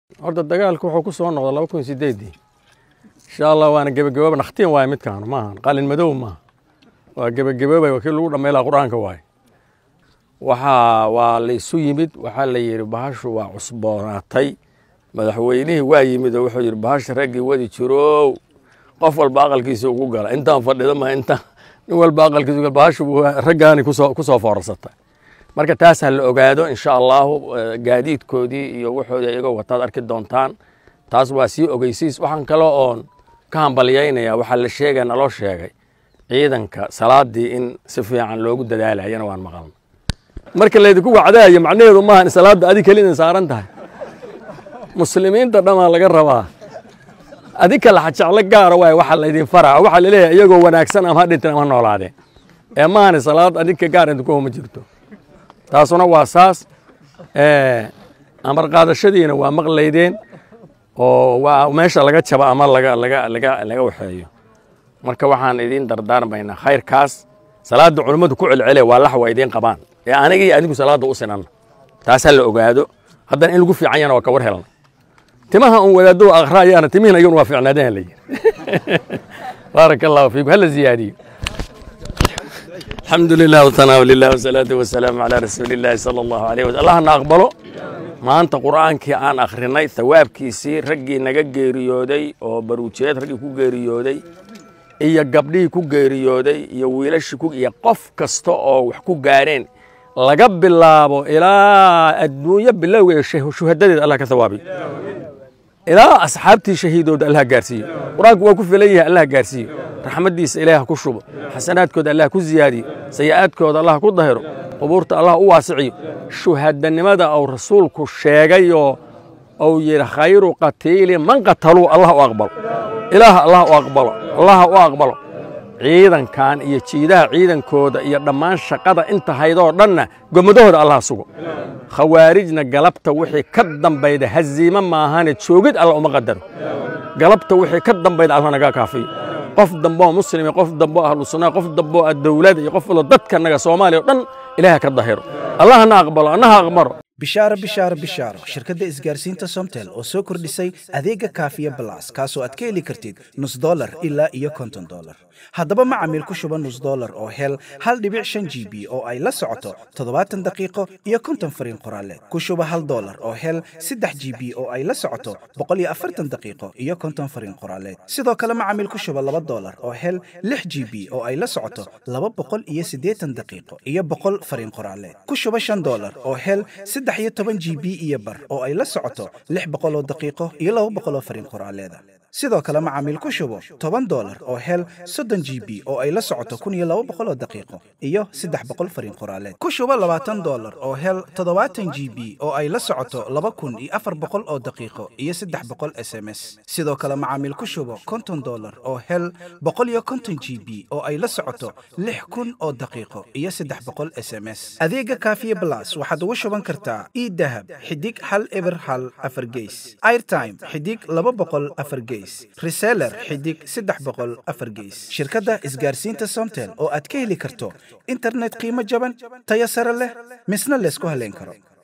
horta dagaalku wuxuu ku soo noqday laba kun sideedii insha allah waana gebagabooba nakhtiin waaye midkaan maahan qalin madow maaha waa gebagaboobay waa kii lagu dhammaylaa qur-aanka waaye waxaa waa la isu yimid waxaa la yidhi bahashu waa cusboonaatay madaxweynihii waa yimid oo wuxuu yidhi bahasha raggii wadi jirow qof walba aqalkiisa ugu gala intaan fadhido ma intaan nin walba aqalkiisa ugu bahashu raggaani kusoo kusoo foorarsatay marka taas ha la ogaado insha allahu gaadiidkoodii iyo waxoodii iyagoo wataad arki doontaan taas waa sii ogeysiis waxaan kale oon ka hambalyaynaya waxaa la sheegaya naloo sheegay ciidanka salaadii in si fiican loogu dadaalayana waan maqalna marka laydinku wacdaayo macnaheedu maahan salaadda adig keli idin saaran tahay muslimiinta dhamaa laga rabaa adig kala jeclo gaara waay waxa laydin faraa waxaa laleeyahay iyagoo wanaagsan ama ha dhinteen ama ha noolaadeen ee maahani salaad adinka gaar idinku homa jirto taasuna waa saas amar qaadashadiina waa maqlaydeen oo waa meesha laga jabo ama laga laga laga laga waxeeyo marka waxaan idiin dardaarmaynaa khayrkaas salaadda culummadu ku celcele waa lax waa idiin qabaan ee aniga iyo adigu salaadda u sinan taas ha la ogaado haddana in lagu fiican yana waa ka war helna timaha un wadaado akhrayaana timihin ayaguna waa fiicnaadeen la yidhi baaraka allahu fiikum hala ziyaadiyo الحمد لله والثناء لله والصلاة والسلام على رسول الله صلى الله عليه وسلم الله نقبله maanta qur'aankii aan akhrinay thawaabkiisii raggii naga geeriyooday oo baruujeed raggii ku geeriyooday iyo gabdhihii ku geeriyooday iyo wiilashii ku iyo qof kasta oo wax ku gaadheen laga bilaabo ilaa adduunyo bilowgeeda shuhadadeed allah ka thawaabiyo ilaa asxaabtii shahiidooda allah gaarsiiyo qur-aanku waa ku filan yahay allah gaarsiiyo raxmaddiisa ilaah ku shubo xasanaadkooda allah ku ziyaadiyo sayi'aadkooda allah ku dahiro qubuurta allah u waasiciyo shuhadanimada uu rasuulku sheegayoo uu yidhi khayru qatiili man qataluu allah u aqbalo ilaah allah u aqbalo allah u aqbalo ciidankan iyo jiidaha ciidankooda iyo dhammaan shaqada inta haydoo dhanna gomadahooda allah sugo khawaarijna galabta wixii ka dambayda haziime maahane joogid alla uma qadaro galabta wixii ka dambayda alla naga kaafiyo qof dambeoo muslimi qof dambeoo ahlu sunna qof dambeoo dowlada iyo qof walo dadkanaga soomaaliya o dhan ilaaha ka dahiro allahna aqbalo annaha aqbaro bishaaro bishaaro bishaaro shirkadda isgaarsiinta somtel oo soo kordhisay adeega kaafiya balas kaasoo aad ka heli kartid nus dolar ilaa iyo konton dolar haddaba macamiil ku shuba nus dolar oo hel hal dhibic shan g b oo ay la socoto toddobaatan daqiiqo iyo konton fariin qoraaleed ku shuba hal dolar oo hel saddex g b oo ay la socoto boqol iyo afartan daqiiqo iyo konton fariin qoraaleed sidoo kale macamiil ku shuba laba dolar oo hel lix g b oo ay la socoto laba boqol iyo siddeetan daqiiqo iyo boqol fariin qoraaleed ku shuba shan dolar oo hel saddex iyo toban g b iyo bar oo ay la socoto lix boqoloo daqiiqo iyo laba boqoloo fariin qoraaleeda sidoo kale macaamiil ku shubo toban dolar oo hel soddon g b oo ay la socoto kun iyo laba boqoloo daqiiqo iyo saddex boqol fariin qoraaleed ku shubo labaatan dolar oo hel toddobaatan g b oo ay la socoto laba kun iyo afar boqol oo daqiiqo iyo saddex boqol s m s sidoo kale macaamiil ku shubo konton dolar oo hel boqol iyo konton g b oo ay la socoto lix kun oo daqiiqo iyo saddex boqol s m s adeega kaafiye blas waxaad ugu shuban kartaa idahab xidig hal eber hal afar geys airtime xidig laba boqol afar geys reseller xidig saddex boqol afar geys shirkadda isgaarsiinta somtel oo aad ka heli karto internet qiimo jaban tayo sare leh misna laysku haleyn karo